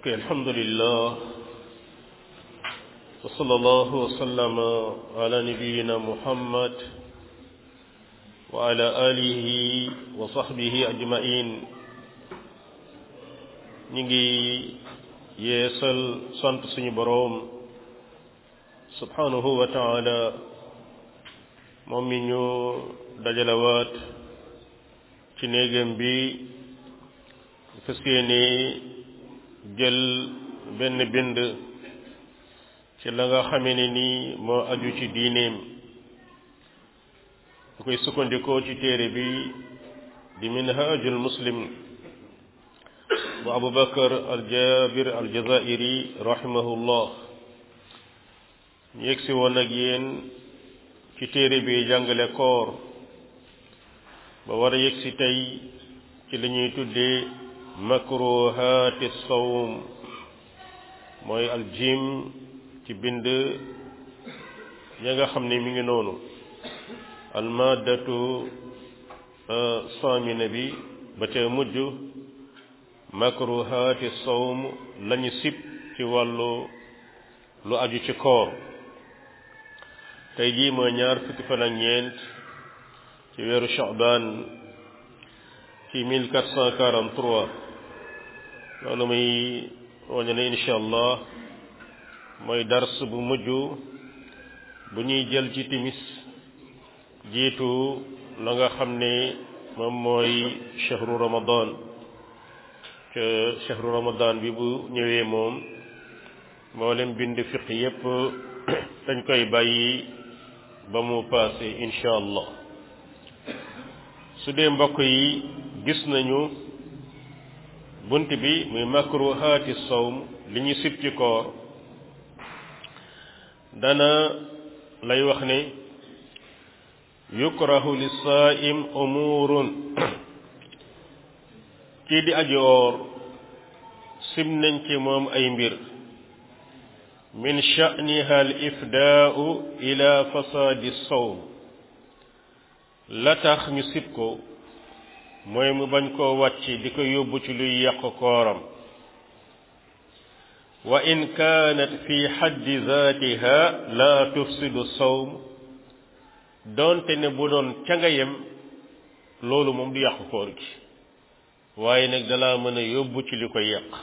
ok alhamdulillah wa sallallahu wa sallama ala nabiyina muhammad wa ala alihi wa sahbihi ajmain ñi ngi yeesal sant suñu boroom subhanahu wa taala moom mi ñu dajalawaat ci néegam bi fas yéene jël benn bind ci la nga xamee ne nii moo aju ci diineem bu koy sukkandikoo ci téere bi di minhajul muslim bu abubakar aljabir aljazairi rahimahullah ñu yegsi woon ak yéen ci téere bi jàngale koor ba war a yegsi tey ci li ñuy tuddee makruhaati sawm mooy aljim ci bind ya nga xam ne mi ngi noonu almadatu samina bi ba ca mujj makruhaati sawm lañu sib ci wàllu lu aju ci koor tey jii mooy ñaar fukki fan ak ñeent ci weeru Sha'ban ci 1443 loolu muy wañe ne insha allah mooy dars bu mujj bu ñuy jël ci timis jiitu la nga xam ne moom mooy chahru ramadan ca chahru ramadan bi bu ñëwee moom moo leen bind fiq yépp dañ koy bàyyi ba mu paase insha allah su dee mbokk yi gis nañu bunt bi muy makruhaati sawm li ñu sib ci koor dana lay wax ne yukrahu li saa'im umurun kii di aji oor sib nañ ci moom ay mbir min sha'niha al ifdaa'u ila fasaadi sawm la tax ñu sib ko mooy mu bañ koo wàcc di ko yóbbu ci luy yàq kooram wa in kaanat fi xaddi zaatiha la tufsidu sawm doonte ne bu doon ca nga yem loolu moom du yàq koor gi waaye nag dalaa mën a yóbbu ci li koy yàq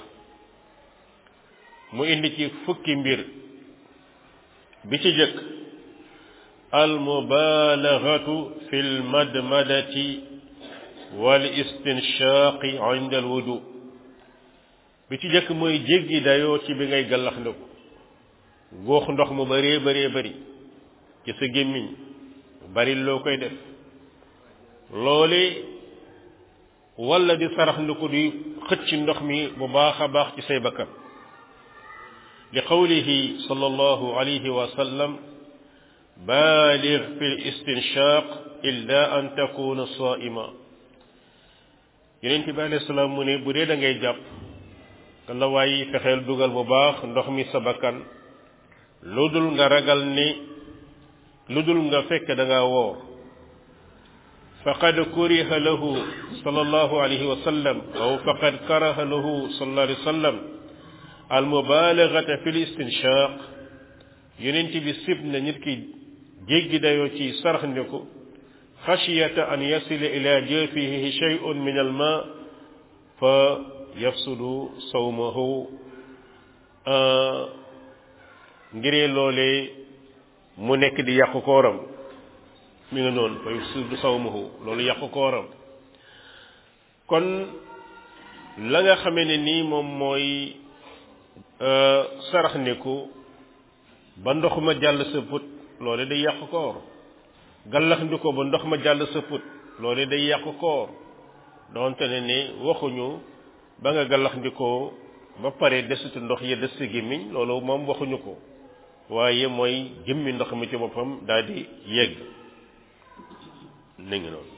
mu indi ci fukki mbir bi ci jëkk al mubaalaghatu fi l madmadati wal istinshaqi inda al wudu bi ci jëkk mooy jéggi dayoo ci bi ngay gallax ndiku góox ndox mu bëree bëree bëri ci sa gémmiñ bari loo koy def loole walla di sarax ndiku di xëcc ndox mi bu baax a baax ci say bakkan li qawlihi sallallahu alayhi wa sallam baalig fi l istinshaq illa an takuna saa'ima yonent bi alayhi salaam mu ne bu dee da ngay jàpp kan la waaye fexeel dugal bu baax ndox mi sa bakkan lu dul nga ragal ni lu dul nga fekk da ngaa woor faqad kuriha lahu sallallahu alayhi wa sallam aw faqad karaha lahu sallallahu alayhi wa sallam al mubalagata fi l istinshaq yonent bi sib na nit ki jéggi dayoo ci sarax ndiku xashiyata an yasila ila jawfihi shay'un min al ma fa yafsudu sawmahu ngiree loolee mu nekk di yàqu kooram mi nga noonu fa yafsudu sawmahu loolu yàqu kooram kon la nga xamee ne nii moom mooy sarax niku ba ndox ma jàll sa put loole day yàqu koor gallax ndi ko ba ndox ma jàll sa put loole day yàqu koor doonte ne ni waxuñu ba nga gallax ndikoo ba pare desitu ndox ya des sa gémmiñ loolu moom waxuñu ko waaye mooy jëmmi ndox mi ci boppam daal di yegg ni ngi noonu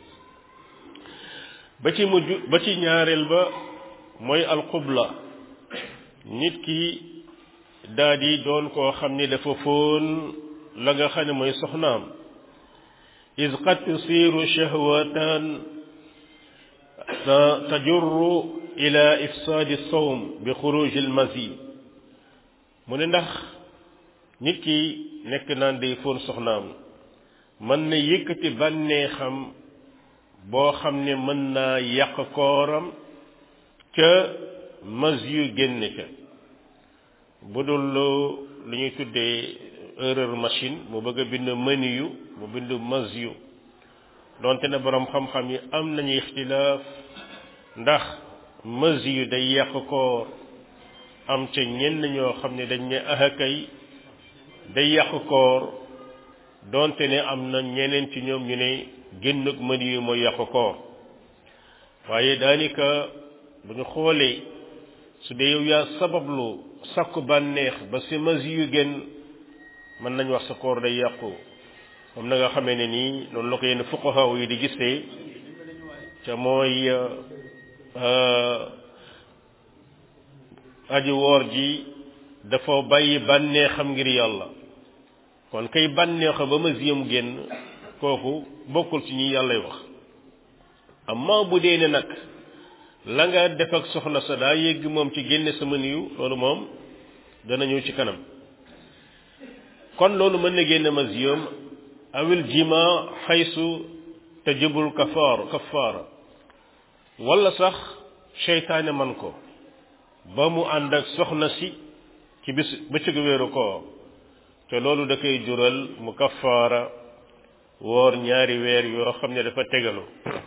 ba ci mujj ba ci ñaareel ba mooy alxubla nit ki daal di doon koo xam ni dafa fóon la nga xam ne mooy soxnaam is qad tusiru shahwatan tajurru ila ifsaadi sawm bi xuruj al mazi mu ne ndax nit ki nekk naan day fóon soxnaam mën na yëkkati bànneexam boo xam ne mën naa yàq kooram ca mas yu génn ca bu dul lu ñuy tuddee erreur machine mu bëgg a bind menu yu mu bind mas yu donte ne boroom xam-xam yi am nañu ixtilaaf ndax mas yu day yàq koor am ca ñenn ñoo xam ne dañ ne ahakay day yàq koor donte ne am na ñeneen ci ñoom ñu ne génnug mën yu mooy yàq koor waaye daanaka bu ñu xoolee su dee yow yaa sabablu sakku bànneex ba si mas yu génn mën nañ wax sa koor day yàqu comme na nga xamee ne nii noonu la ko yenn fuqaha yi di gisee ca mooy aji woor ji dafa bàyyi bànneexam ngir yàlla kon kay bànneexa ba ma ziyam génn kooku bokkul ci ñi yàllay wax amma bu dee ne nag la nga def ak soxna sa daa yégg moom ci génne sama niyu loolu moom dana ñëw ci kanam kon loolu mën na génne ma ziyam awil jima xaysu tajibul kafaar kafaara wala sax seytaane man ko ba mu ànd ak soxna si ci bis bëccëgu weeru koor te loolu da koy jural mu kafaara woor ñaari weer yoo xam ne dafa tegalu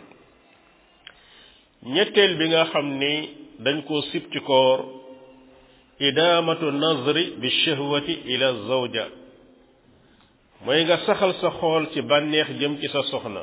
ñetteel bi nga xam ni dañ koo sib ci koor idaamatu nazri bi shahwati ila zawja mooy nga saxal sa xool ci bànneex jëm ci sa soxna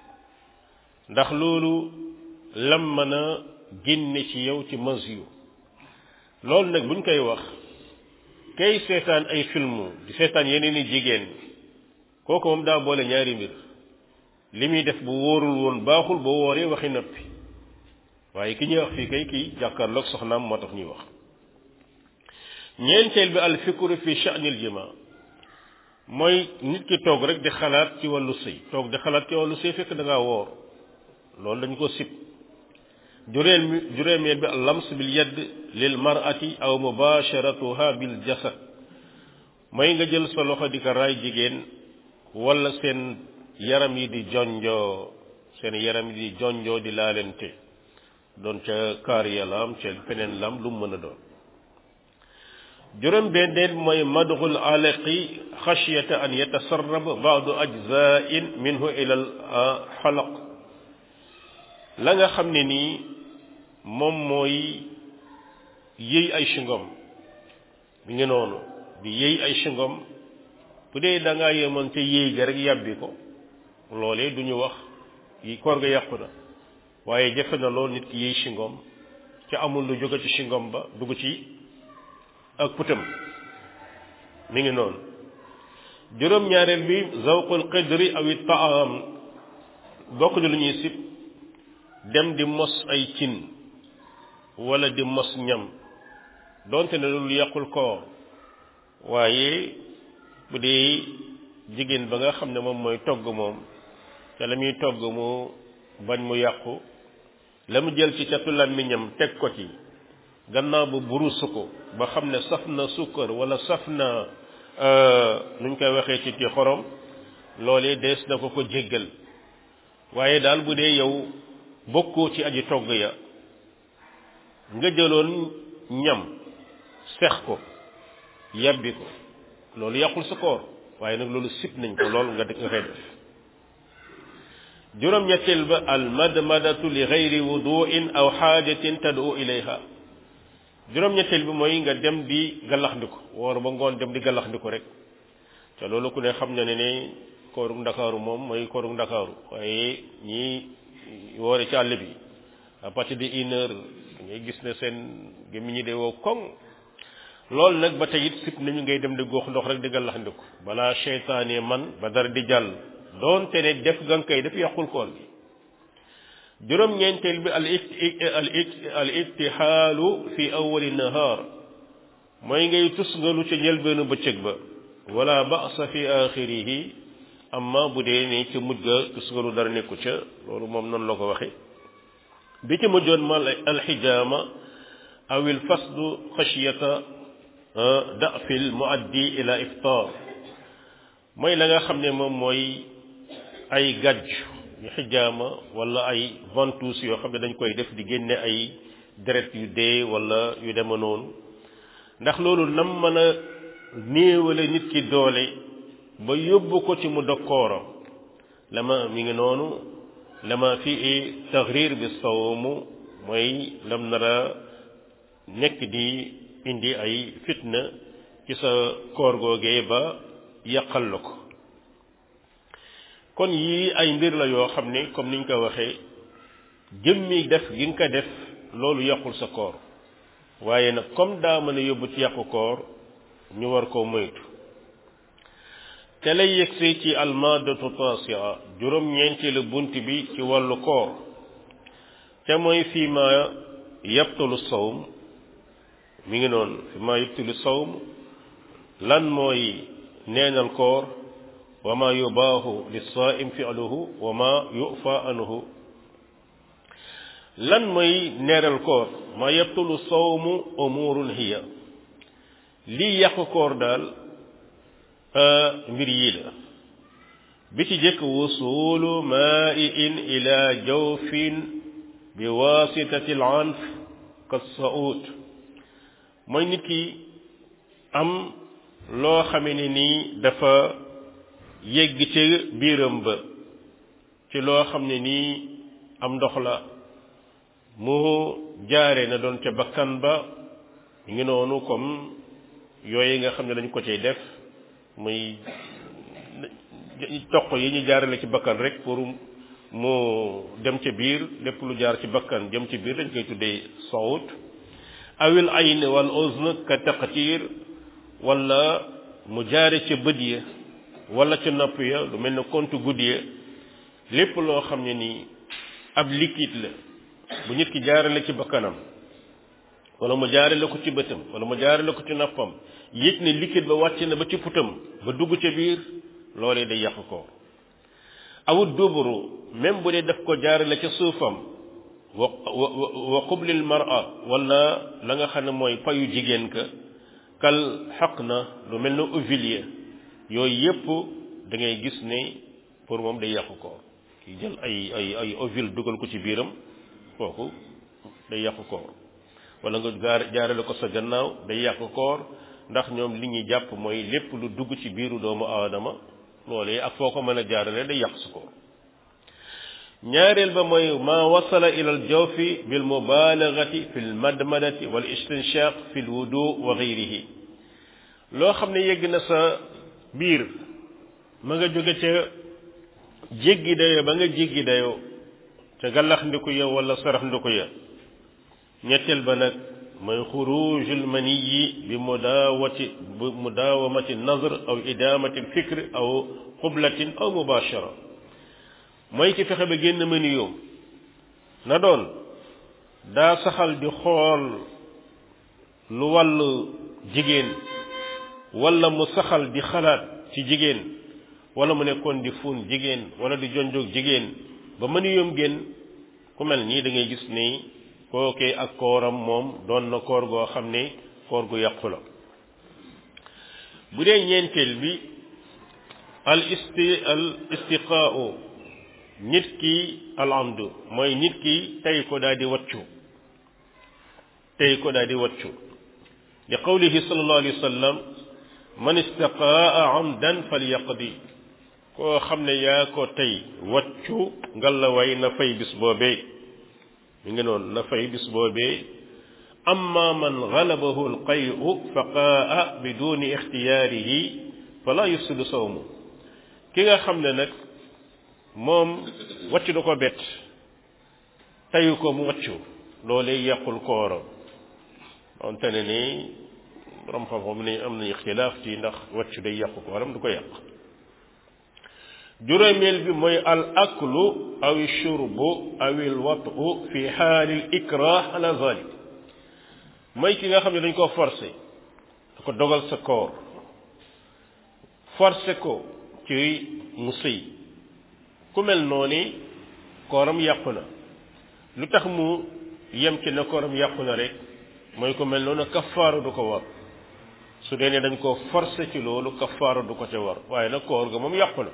ndax loolu lam mën a génne ci yow ci masyu loolu nag buñ koy wax kay seetaan ay film di seetaan yeneen i jigéen kooku moom daa boole ñaari mbir li muy def bu wóorul woon baaxul boo wooree waxi noppi waaye ki ñuy wax fii kay kii jàkkaarloog soxnaam moo tax ñuy wax ñeenteel bi al fikru fi sha'nil jima mooy nit ki toog rek di xalaat ci wàllu sëy toog di xalaat ci wàllu sëy fekk da ngaa woor loolu dañ ko sib jureel mi juróomeel bi al lams bil yadd lil mar'ati aw mubasharatuha bil jasad mooy nga jël sa loxo di ko raay jigéen wala seen yaram yi di jonjoo seen yaram yi di jonjoo di laalente doon ca kaar ya lam ca feneen lam lu mu mën a doon juróom benneel mooy madxul alaqi xashyata an yatasarrab baadu ajzain minhu ila al xalaq la nga xam ne nii moom mooy yëy ay singom mi ngi noonu di yëy ay singom bu dee da ngaa yemoon ca yëy ga rek yàbbi ko loolee du ñu wax yi koor ga yàqu na waaye jafe na lool nit ki yëy singom ca amul lu jóge ci singom ba dugg ci ak putam mi ngi noonu juróom-ñaareel bi zawqul qidri aw taam bokk di lu ñuy sib dem di mos ay cin wala di mos ñam donte ne loolu yàqul koor waaye bu dee jigéen ba nga xam ne moom mooy togg moom te la muy togg mu bañ mu yàqu la mu jël ci catu làmmiñam teg ko ci gannaaw ba burusu ko ba xam ne saf na sukkar wala saf na nuñ koy waxee ci ti xorom loolee dees na ko ko jéggal waaye daal bu dee yow bokkoo ci aji togg ya nga jëloon ñam sex ko yàbbi ko loolu yàqul sa koor waaye nag loolu sib nañ ko lool nga nga koy def juróom-ñetteel ba al madmadatu li gayri wuduin aw xaajatin tad'u ilayha juróom-ñetteel bi mooy nga dem di gallaxndiku woor ba ngoon dem di gallaxndiku rek te loolu ku ne xam na ne ne koorug ndakaaru moom mooy koorug ndakaaru waaye ñii woore ci àll bi à partir de une heure ngay gis ne seen gémmiñ ñi de woo koŋ loolu nag ba tey it sib nañu ngay dem di góox ndox rek di gallaxndiku balaa seytaane man ba dara di jàll doonte ne def gan kay daf yàqul koor gi juróom-ñeenteel bi al al al ittihaalu fi awali nahaar mooy ngay tusngalu ca njëlbeenu bëccëg ba wala ba'sa fi axirihi amma bu dee ne ca mujj ga tusngalu dara nekku ca loolu moom noonu la ko waxe bi ci mujjoon ma alxijaama aw il fasdu xasiyata dafil muaddi ila iftar mooy la nga xam ne moom mooy ay gàjj yu xijaama wala ay ventouse yoo xam ne dañ koy def di génne ay deret yu dee wala yu dema noonu ndax loolu nam mën a néewale nit ki doole ba yóbbu ko ci mu dokkooram lama mi ngi noonu lama fii taxrir bi sawmu mooy lam nara nekk di indi ay fitna ci sa koor googee ba yàqal la ko kon yii ay mbir la yoo xam ne comme niñ ko waxee jëmmi def gi nga ko def loolu yàqul sa koor waaye nag comme daa mën a yóbbu ci yàqu koor ñu war koo moytu te lay yegsi ci almadatu tasia juróom-ñeenteelu bunt bi ci wàllu koor te mooy fii ma yabtulu sawm mi ngi noonu fi ma yabtulu sawm lan mooy neenal koor wa ma yubaahu lissaim fi'luhu wa ma yufa anhu lan mooy neenal koor ma yabtulu sawmu umurun hiya lii yàqu koor daal mbir yii la bi ci jëkk wusulu maa'in ila jawfin bi wasitati al anf ka saut mooy nit ki am loo xame ne nii dafa yegg ci biiram ba ci loo xam ne nii am ndox la mu jaare na doon ca bakkan ba ñu ngi noonu comme yooyu nga xam ne dañ ko cay def muy toq yi ñu jaarale ci bakkan rek pour mu dem ca biir lépp lu jaar ci bakkan jëm ci biir dañ koy tuddee sawut awil ayn wal uzn ka taqtir wala mu jaare ca bët ya wala ca nopp ya lu mel ne compte guddi ya lépp loo xam ne nii ab liquide la bu nit ki jaarale ci bakkanam wala mu jaarale ko ci bëtam wala mu jaarale ko ci noppam yëg ne liquide ba wàcc na ba ci putam ba dugg ca biir loolee day yàq ko awut duburu même bu dee daf ko jaarale ca suufam wa wa qublil mar'a wala la nga xam ne mooy payu jigéen ka kal xaq na lu mel ne ovulier yooyu yépp da ngay gis ne pour moom day yàq ko ki jël ay ay ay ovule dugal ko ci biiram kooku day yàq koor wala nga gaar jaarale ko sa gannaaw day yàq koor ndax ñoom li ñuy jàpp mooy lépp lu dugg ci biiru doomu aadama loolee ak foo ko mën a jaarale day yàq su koor ñaareel ba mooy ma wasala ila al jawfi bil mubalagati fi l madmadati wal istinshaq fi l wudu wa gayrihi loo xam ne yegg na sa biir ma nga jóge ca jéggi dayo ba nga jéggi dayoo ca gallax ndiku ya wala sarax ndiku ya ñetteel ba nag mooy xurujul maniyi bi mudaawati bi mudaawamati nazr aw idamati fikr aw xublatin aw mubashara mooy ki fexe ba génn maniyoom na doon daa saxal di xool lu wàllu jigéen wala mu saxal di xalaat ci jigéen wala mu nekkoon di fuun jigéen wala di jonjoog jigéen ba maniyoom génn ku mel nii da ngay gis ni kookee ak kooram moom doon na koor goo xam ne koor gu yàqu la bu dee ñeenteel bi al isti al istiqaau nit ki al amdu mooy nit ki tey ko daal di waccu tey ko daal di waccu li qawlihi sallallahu alayhi wa sallam man istaqaa amdan falyaqdi koo xam ne yaa ko tey waccu ngalla way na fay bis boobee mi ngi noonu na fay bis boobee amma man galabahu alqayu fa qaa biduni ixtiyaarihi fala yufsidu sawmu ki nga xam ne nag moom wàcc da ko bett tayu ko mu wàccu loolee yàqul kooram donte ne ni borom xam-xam ni am na ixtilaaf ci ndax wàccu day yàqu kooram du ko yàq juróomeel bi mooy al aklu aw shurbu aw il watu fi xaali l ikrah ala zalik mooy ki nga xam ne dañ koo forcé da ko dogal sa koor forcé ko ci mu sëy ku mel noonu kooram yàqu na lu tax mu yem ci na kooram yàqu na rek mooy ko mel noonu kafaara du ko war su dee ne dañ koo forcer ci loolu kafaara du ko ca war waaye nag koor ga moom yàqu na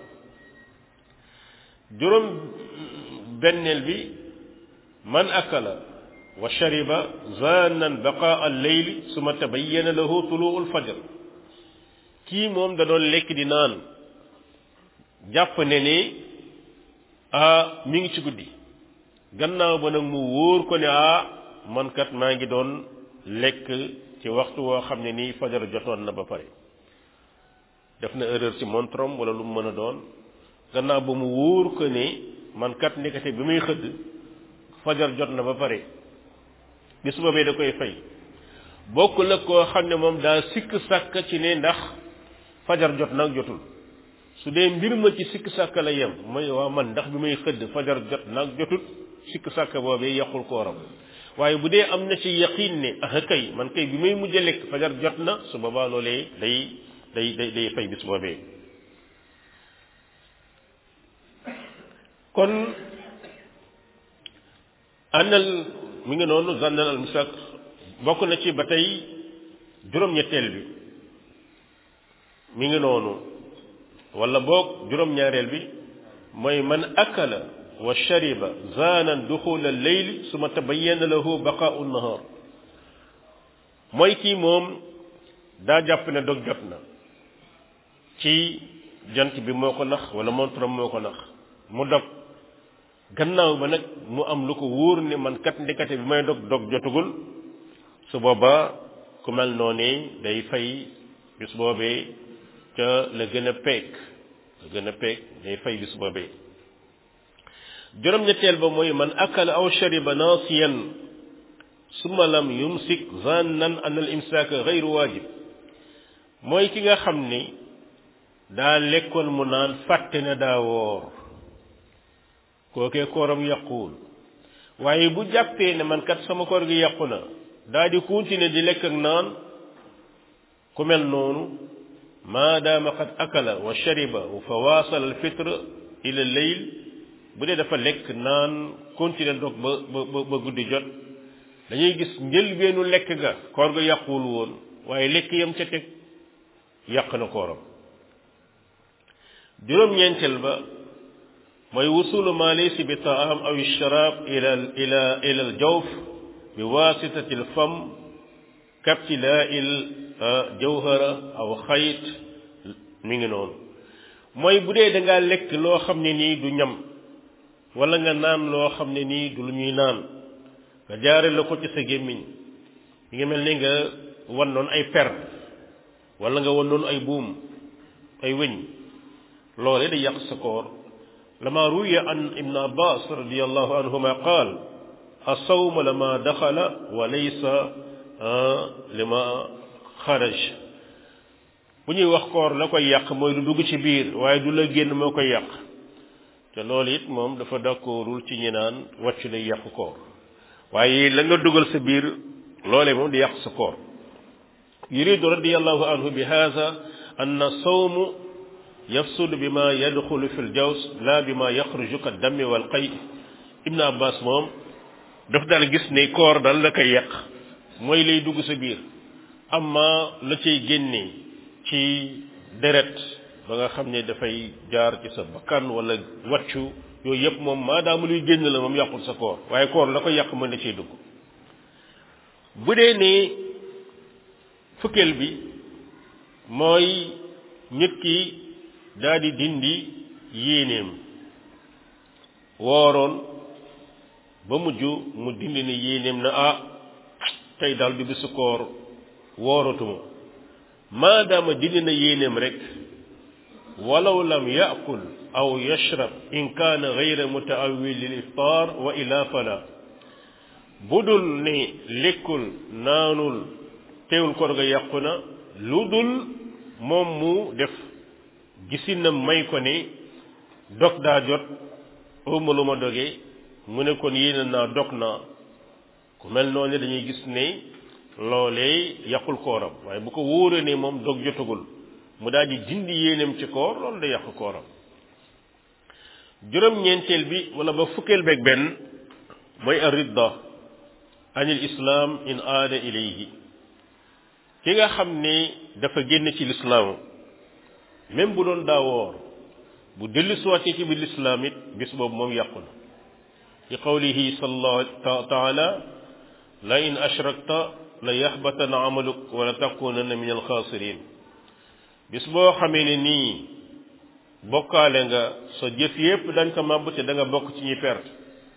juróom benneel bi man akala wa shariba zannan baqaa al-layli suma tabayyana lahu tuluu al-fajr kii moom da doon lekk di naan jàpp ne ni ah mi ngi ci guddi gannaaw ba nag mu wóor ko ne ah man kat maa ngi doon lekk ci waxtu woo xam ne nii fajar jotoon na ba pare def na erreur ci montrom wala lu mu mën a doon gannaaw ba mu wóor ko ne man kat nekkate bi muy xëdd fajar jot na ba pare bis boobee da koy fay bokk la koo xam ne moom daa sikk sàkk ci ne ndax fajar jot nag jotul su dee mbir ma ci sikk sàkk la yem mooy waa man ndax bi may xëdd fajar jot nag jotul sikk sàkk boobee yàqul kooram waaye bu dee am na ci yaqin ne ah kay man kay bi may mujj a lekk fajar jot na su boobaa loolee day day day day fay bis boobee kon àndal mi ngi noonu zannal al misak bokk na ci ba tey juróom-ñetteel bi mi ngi noonu wala boog juróom-ñaareel bi mooy man akala wa shariba zaanan duxula leyli suma tabayyana lahu baqaau nahar mooy kii moom daa jàpp ne dog jot na ci jant bi moo ko nax wala montram moo ko nax mu dog gannaaw ba nag mu am lu ko wóor ne man kat ndekate bi may dog dog jotugul su boobaa ku mel noonu day fay bis boobee ca la gën a peek la gën a peek day fay bis boobee juróom-ñetteel ba mooy man akala aw shariba naasiyan summa lam yumsik zannan an al imsaaka gayru waajib mooy ki nga xam ni daa lekkoon mu naan fàtte na daa woor kookee kooram yàquwul waaye bu jàppee ne man kat sama koor gi yàqu na daa di continuer di lekk ak naan ku mel noonu maadaama qad akala wa shariba fa waasala al fitre ila leyl bu dee dafa lekk naan continuer dog ba ba ba guddi jot dañuy gis njëlbeenu lekk ga koor ga yàquwul woon waaye lekk yam ca teg yàq na kooram juróom-ñeenteel ba mooy wusulu ma laysa bi taam aw sharab ila ila ila al jawf bi wasitati al fam kaptilaa il jawhara aw xayt mi ngi noonu mooy bu dee da ngaa lekk loo xam ne nii du ñam wala nga naan loo xam ne nii du lu ñuy naan nga jaare la ko ci sa gémmiñ mi ngi mel ni nga wan noon ay per wala nga wan noon ay buum ay wëñ loole da yàq sa koor lama ruya an ibn abbas radiallahu anhuma qaal asawma lama daxala wa laysa lima xaraj bu ñuy wax koor la koy yàq mooy lu dugg ci biir waaye du la génn moo koy yàq te loolu it moom dafa d'accordul ci ñi naan wàcc lay yàq koor waaye la nga dugal sa biir loolee moom di yàq sa koor yuridu radiallahu anhu bi hada anna sawmu yafsudu bi ma yadxulu fi ljaws la bi ma yaxruju ka dammi wal qay ibn abbas moom daf daal gis ne koor dal la koy yàq mooy lay dugg sa biir amma la cay génne ci deret ba nga xam ne dafay jaar ci sa bakkan wala wàccu yooyu yëpp moom maadaama luy génn la moom yàqul sa koor waaye koor la ko yàq mën na ciy dugg bu dee ne fukkeel bi mooy nit ki daal di dindi yéeneem wooroon ba mujj mu dindi ne yéeneem na ah tey daal du bisu koor wooratuma maadaama dindi na yéeneem rek walaw lam yaakul aw yashrab in kaana gayra mutaawil lil iftar wa ila fala bu dul ne lekkul naanul teewul koor ga yàqu na lu dul moom mu def gisinam may ko ne dog daa jot uma lu ma doge mu ne kon yéene naa dog naa ku mel noonu dañuy gis ne loolee yàqul kooram waaye bu ko wóoree ne moom dog jotagul mu daal di dindi yéeneem ci koor loolu da yàq kooram juróom-ñeenteel bi wala ba fukkeel beeg benn mooy ar-ridda anil islam in aada ilayhi ki nga xam ne dafa génn ci lislaam même bu doon daa woor bu dellu siwaatee ci biir lislaam it bis boobu moom yàqu na ci qawlihi sallallahu taala la in ashrakta la yaxbatana amaluk wala takunanna min alxaasirin bis boo xamee ne nii bokkaale nga sa jëf yépp dañ ko màbb te da nga bokk ci ñuy perte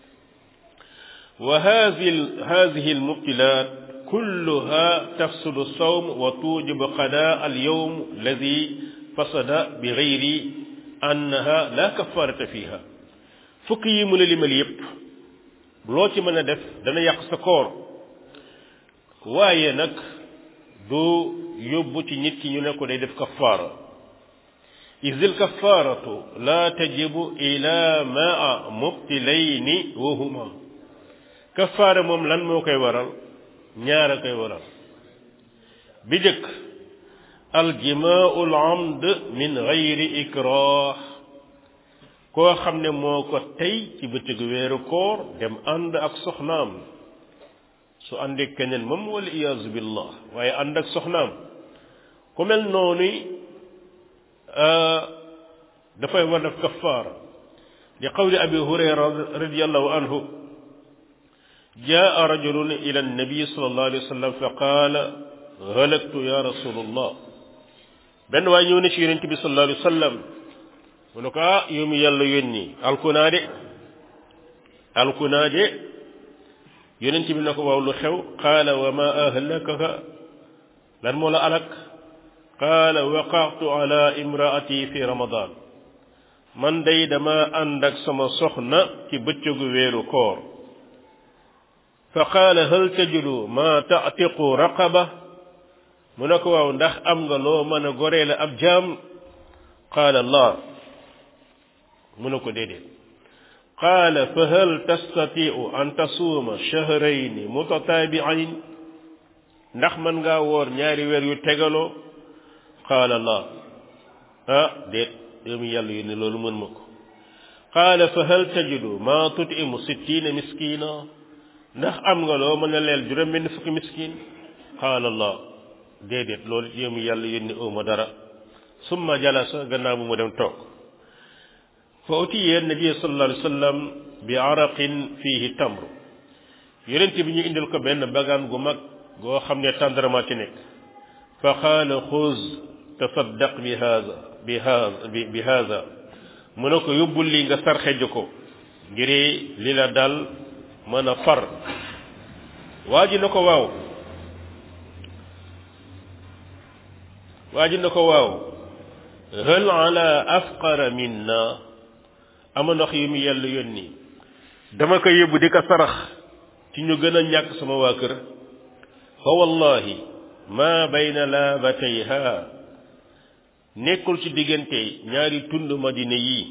wa hadihi hadihi almubtilat kulluha tafsudu sawm wa tujibu qada alyawm alladi fasada bi gayri annaha la kafarata fiha fukk yi mu la limal yépp loo ci mën a def dana yàq sa koor waaye nag du yóbbu ci nit ki ñu ne ko day def kafaara isil kafaaratu la tajibu ila maa mubtilayni wa huma kafaara moom lan moo koy waral ñaara koy waral bi jëkk aljimaau l amd min gayri ikrah koo xam ne moo ko tey ci bëccëgu weeru koor dem ànd ak soxnaam su àndee keneen moom wala iyaazu billah waaye ànd ak soxnaam ku mel noonu dafay war def kafaara li qawli abi hurayra radiallahu anhu jaa rajulun ila annabi sallallahu alayhi wa sallam fa qaala halaktu ya rasulullah benn waay ñëw na ci yonente bi sallallahu alayhi wa sallam mu ne ko ah yow mi yàlla yónni alkunaa de alkunaa de yonent bi na ko waaw lu xew qaala wa ma ahlakaka lan moo la alak qaala waqaatu ala imraati fi ramadan man day dama ànd ak sama soxna ci bëccëgu weeru koor fa qaala hal tajidu ma taatiqu raqaba mu ne ko waaw ndax am nga loo mën a goreele ab jaam qaala laa mu ne ko déedéet qaala fa hal tastatiu an tasuuma shahrayni mutataabiayn ndax mën ngaa woor ñaari weer yu tegaloo qaala laa ah déet yow mi yàlla yónni loolu mën ma ko qaala fa hal tajidu maa tutimu sittiina miskiina ndax am nga loo mën a leel juróom benn fukki miskin qaala laa déedéet loolu yow mi yàlla yónni ooma dara summa jalasa gannaaw bu mu dem toog fa utiye nabi sallallahu alayhi wa sallam bi araqin fihi tamr yonent bi ñu indil ko benn bagaan gu mag goo xam ne tàndarama ci nekk fa qaala xuz tasaddaq bi haza bi haza bi haza mu ne ko yóbbul li nga sarxeju ko ngir li la dal mën a far waa ji na ko waaw waa ji na ko waaw hal ala afqara minna ama ndox yi mu yàlla yónni dama ko yóbbu di ko sarax ci ñu gën a ñàkk sama waa kër fa wallahi ma bayna laabatayha nekkul ci diggante ñaari tund madina yi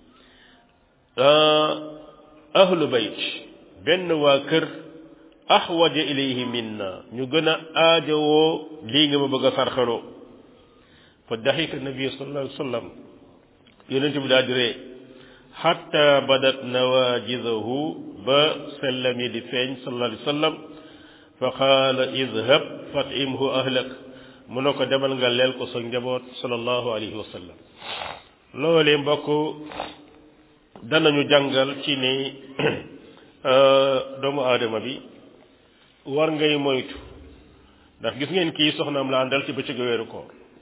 ahlu bayt benn waa kër axwaja ilayhi minna ñu gën a aajowoo lii nga ma bëgg a sarxaloo fa daxika nabi sallallahu alayhi wa sallam yonent bi daal di ree xatta badat nawajidahu ba sellam yi di feeñ sallallahu alayhi wa sallam fa qaala idhab fatimhu ahlak mu ne ko demal nga leel ko sa njaboot sallallahu alayhi wa sallam loolee mbokk danañu jàngal ci ne doomu aadama bi war ngay moytu ndax gis ngeen kii soxnaam la àndal ci bëccëgu weeru koor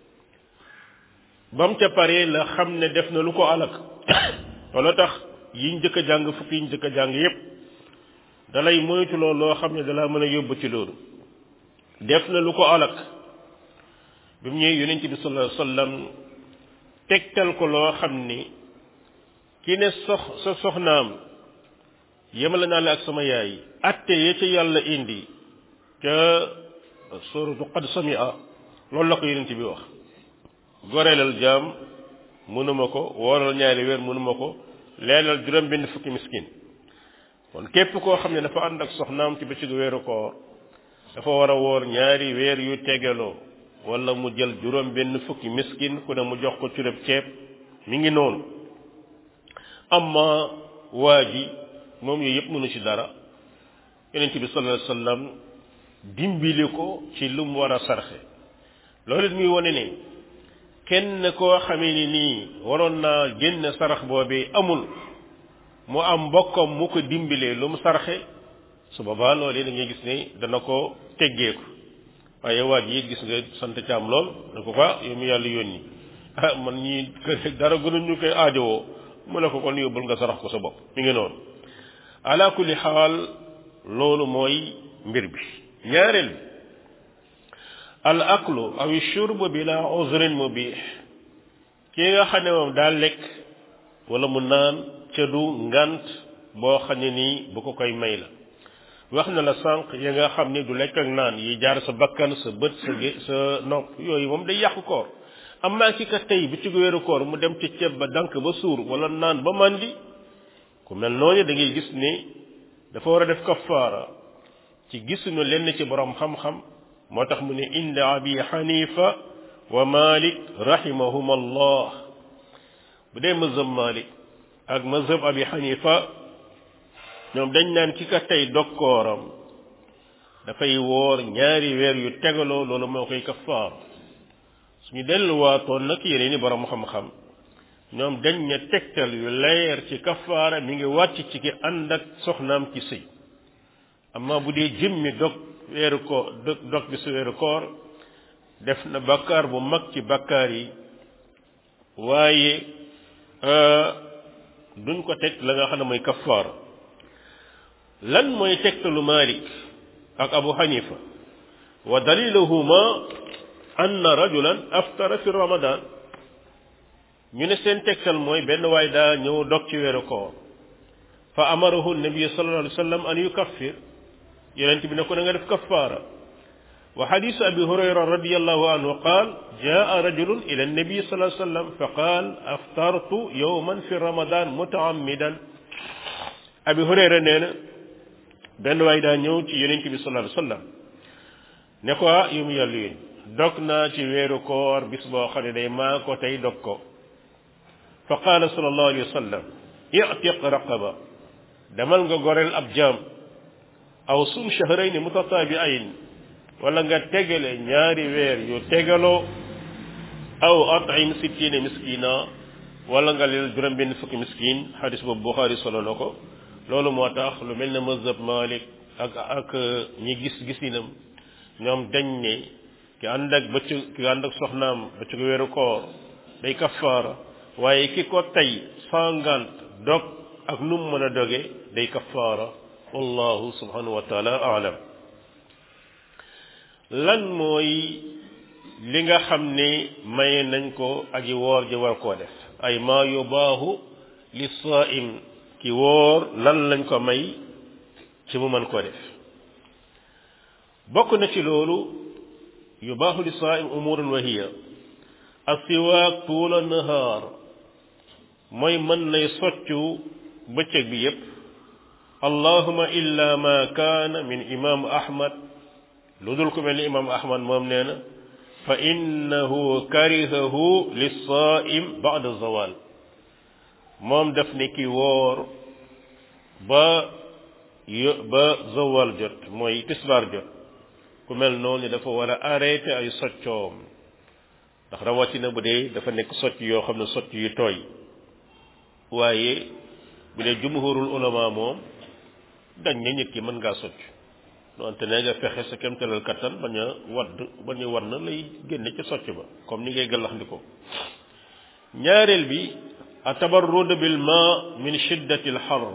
bam ca pare la xam ne def na lu ko alak wala tax yiñ njëkk a jàng fukk yiñ njëkk a jàng yépp dalay moytu loolu loo xam ne dalaa mën a yóbbu ci loolu def na lu ko alak bi mu ñëwee yonent bi sallallahu alayhi wasallam tegtal ko loo xam ni ki ne sox sa soxnaam yemale naa la ak sama yaay atte ya ca yàlla indi ca suratu qad samia loolu la ko yonent bi wax goreelal jaam mënuma ko wooral ñaari weer mënuma ko leelal juróom benn fukki miskin kon képp koo xam ne dafa ànd ak soxnaam ci bëccëgu weeru koor dafa war a woor ñaari weer yu tegaloo wala mu jël juróom benn fukki miskin ku ne mu jox ko cureb ceeb mi ngi noonu amma waa ji moom yooyu yëpp mënu ci dara yonent bi sallallahu alayhi wasallam dimbali ko ci lu mu war a sarxe loolu it muy wane ne kenn koo xamee ni nii waroon naa génn sarax boobee amul mu am mbokkam mu ko dimbilee lu mu sarxe su boobaa loolu da ngay gis ne dana ko teggeeku waaye waa ji it gis nga sant caam lool da ko ko yow mi yàlla yónni ah man ñii kër dara gënuñu koy aajowoo mu ne ko kon yóbbul nga sarax ko sa bopp mi ngi noonu ala kulli xaal loolu mooy mbir bi ñaareel bi al aklu aw shurbu bila uzrin mubih kii nga xam ne moom daa lekk wala mu naan ca du ngant boo xam ne nii bu ko koy may la wax na la sànq ya nga xam ne du lekk ak naan yi jaar sa bakkan sa bët sa gé sa nopp yooyu moom day yàqu koor amaa ki ka tey bi ci wéeru koor mu dem ci ceeb ba dank ba suur wala naan ba màndi ku mel noonu da ngay gis ne dafa war a def kafaara ci gisuñu lenn ci borom xam-xam moo tax mu ne inda abi xanifa wa malik rahimahum allah bu dee mazhab malik ak mazhab abi xanifa ñoom dañ naan ki ka tey dokkooram dafay woor ñaari weer yu tegaloo loolu moo koy kafaar suñu delluwaatoon nag yeneen i borom xam-xam ñoom dañ ne tegtal yu leer ci kafaara mi ngi wàcc ci ki ànd ak soxnaam ci sëy amma bu dee jëmmi dog weeru koor dog dog bi su weeru koor def na bakkaar bu mag ci bakkaar yi waaye duñ ko teg la nga xam ne mooy kafaara lan mooy tegtalu Malik ak Abu Hanifa wa daliluhuma anna rajulan aftara fi ramadan ñu ne seen tegtal mooy benn waay daa ñëw dog ci weeru koor fa amarahu nabi sallallahu alayhi wa sallam an yukaffir yonent bi ne ko da nga def kaffaara wa xadisu abi hurayra radiallahu anhu qaal jaa rajulun ila annabi sallallahu alayhi wa sallam fa qaal aftartu yowman fi ramadan mutaammidan abi hurayra nee na benn waay daa ñëw ci yonent bi sallallahu alayhi wa sallam ne ko ah yu mu yàllu yéen dog naa ci weeru koor bis boo xam ne day maa ko tey dog ko fa qaala sallallahu alayhi wa sallam i'tiq raqaba demal nga goreel ab jaam aw sum shahrayni mutataabi'ayn wala nga tegale ñaari weer yu tegaloo aw at'im sittina miskina wala nga leel juróom benn fukki miskin xadis boobu Buxaari solo na ko loolu moo tax lu mel ne mazhab Malik ak ak ñi gis gisinam ñoom dañ ne ki ànd ak bëccëg ki ànd ak soxnaam bëccëg weeru koor day kafaara waaye ki ko tey sangant dog ak nu mu mën a doge day kafaara wallahu subhanahu wa taala aalam lan mooy li nga xam ne maye nañ ko aji woor ji war koo def ay maa yubaahu li saim ki woor lan lañ ko may ci mu mën koo def bokk na ci loolu yubaahu li saim umurun wa hiya asiwaak tuula nahaar mooy mën nay soccu bëccëg bi yépp allahuma illa ma kaana min imam ahmad lu dul ku mel ni imam ahmad moom nee na fa innahu karihahu lissaim bada zawal moom daf ne ki woor ba yo ba zawal jot mooy tisbaar jot ku mel noonu dafa war a arrêté ay soccoom ndax rawatina bu dee dafa nekk socc yoo xam ne socc yu tooy waaye bu dee jumhurul ulama moom dañ ne nit ki mën ngaa socc donte ne nga fexe sa kemtalal kattan bañ a wadd bañ a war na lay génne ca socc ba comme ni ngay gàllax ndiko ñaareel bi atabarrud bil ma min shiddati al har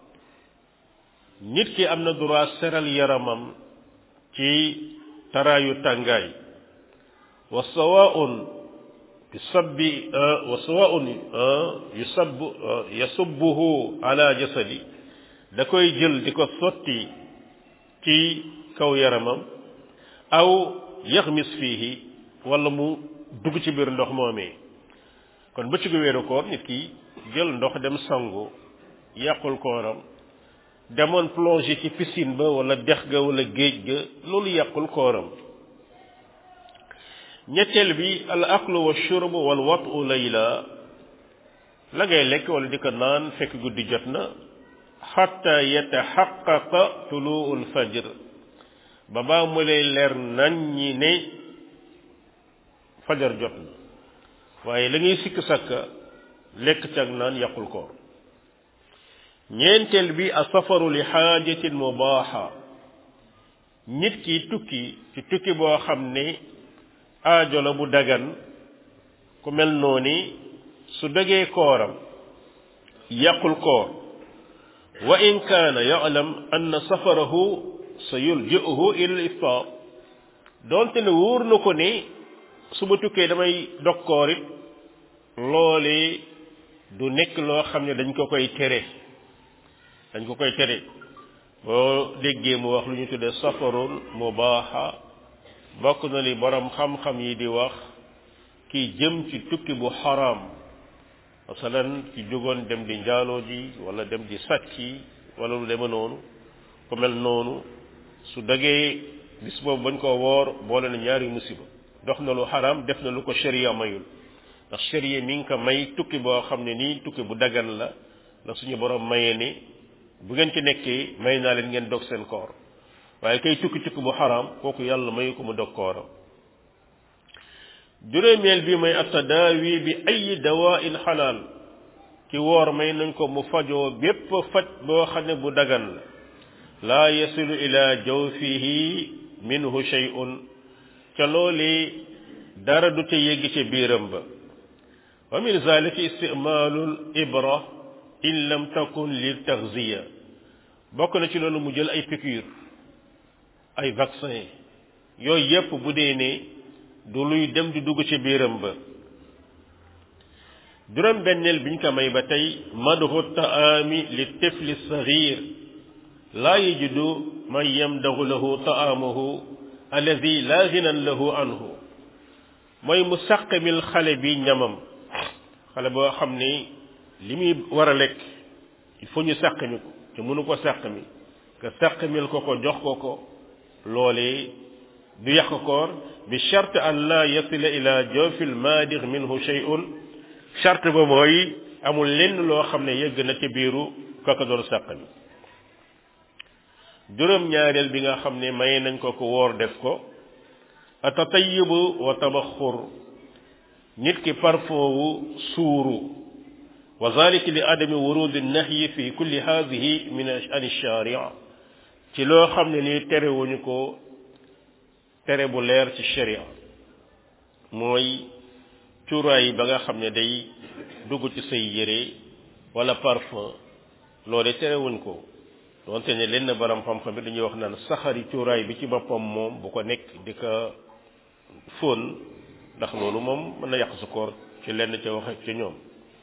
nit ki am na droit seral yaramam ci taraayu tàngaay wa sawaun yusabbi wa sawaun yusab yasubbuhu ala jasadi da koy jël di ko sotti ci kaw yaramam aw yaxmis fiihi wala mu dugg ci biir ndox moomee kon bëccëgu weeru koor nit ki jël ndox dem sangu yàqul kooram demoon plongé ci piscine ba wala dex ga wala géej ga loolu yàqul kooram ñetteel bi al aklu wa shurb wal watu layla la ngay lekk wala di ko naan fekk guddi jot na xatta yataxaqaqa tuluu lfajr ba baa mu lay leer nañ ñi ne fajar jot na waaye la ngay sikk sakka lekk cag naan yàqul koor ñeenteel bi a safaru li xaajatin mubaaxa nit ki tukki ci tukki boo xam ne aajo la bu dagan ku mel noonu su dagee kooram yàqul koor wa in kaana ya'lam anna safarahu sa yulji'uhu ila al-iftar doonte ne wóor na ko ne su ma tukkee damay dog koor it loolee du nekk loo xam ne dañ ko koy tere dañ ko koy tere boo déggee mu wax lu ñu tuddee safarun mubaaxa bokk na li borom xam-xam yi di wax ki jëm ci tukki bu xaraam masalan ki jógoon dem di njaaloo ji wala dem di sàcci wala lu deme noonu ku mel noonu su dagee bis boobu bañ koo woor boole na ñaari musiba dox na lu xaraam def na lu ko sharia mayul ndax sharia mi ngi ko may tukki boo xam ne nii tukki bu dagan la la suñu borom mayee ni bu ngeen ci nekkee may naa leen ngeen dog seen koor waaye kay tukki tukki bu xaraam kooku yàlla mayu ko mu dog kooram juróomeel bi mooy attadaawi bi ay dawain xalaal ki woor may nañ ko mu fajoo bépp faj boo xam ne bu dagan la laa yasilu ila jawfihi minhu shay'un ca looli dara du ca yegg ca biiram ba wa min zalika istimaalul ibra in lam takun lil taxziya bokk na ci loolu mu jël ay piqûre ay vaccin yooyu yépp bu dee ne du luy dem di dugg ci biiram ba juróom benneel biñ ko may ba tey madhu taami li tifli saghir laa yajidu man yamdahu lahu taamuhu alladi laa ginan lahu anhu mooy mu sàqamil xale bi ñamam xale boo xam ne li muy war a lekk il faut ñu sàqami ko te mënu ko sàqami nga sàqamil ko ko jox ko ko loolee du yàq koor bi charte an la yasila ila jawfil maadir minhu shay'un charte ba mooy amul lenn loo xam ne yëgg na ci biiru kaka doon sàqami juróom ñaareel bi nga xam ne may nañ ko ko woor def ko atatayibu wa tabaxur nit ki parfum wu suuru wa zalika li adami wurudi nahyi fi kulli hadihi min an sharia ci loo xam ne nii terewuñu ko tere bu leer ci sharia mooy cuuraay ba nga xam ne day dugg ci say yére wala parfum loole terewuñ ko donte ne lenn baram xam-xam bi dañuy wax naan saxari cuuraay bi ci boppam moom bu ko nekk di ko fóon ndax loolu moom mën na yàq sa koor ci lenn ca wax ci ñoom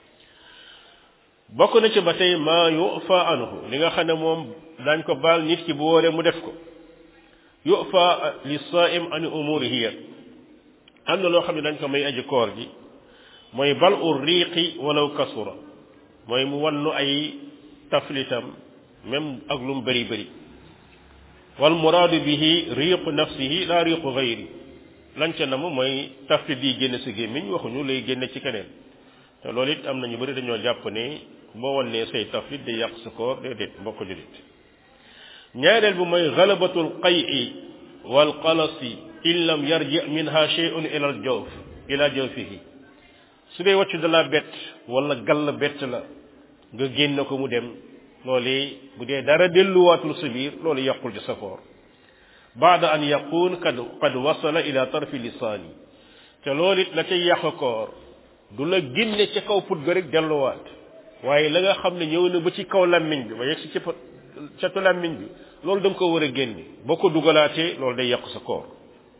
bokk na ci ba tey maa yufa anhu li nga xam ne moom daañ ko baal nit ki bu wóoree mu def ko yufa li saim an umurihi am na loo xam ne dañ ko may aji koor gi mooy bal u riiqi walaw kasura mooy mu wannu ay taflitam même ak lu mu bëri bëri wal muraadu bihi riiqu nafsihi la riiqu gayri lan ca nam mooy taflit yi génn si gémmiñ waxuñu lay génne ci keneen te loolu it am na ñu bëri dañoo jàpp ne boo wannee say taflit day yàq sa koor déedéet mbokk julit ñaareel bi mooy galabatul qayi wal qalasi in lam yarji minha shay'un ila al jawf ila jawfihi su dee wàccu da la bett wala gall bett la nga génn ko mu dem loolu bu dee dara delluwaatul sa biir loolu yàqul ci sa koor baada an yaqun kad qad wasala ila tarfi lisaani te loolu it la cay yàq koor du la génne ca kaw put ga rek delluwaat waaye la nga xam ne ñëw na ba ci kaw lammiñ bi ba yegg si ci catu lammiñ bi loolu da nga ko war a génne boo ko dugalaatee loolu day yàq sa koor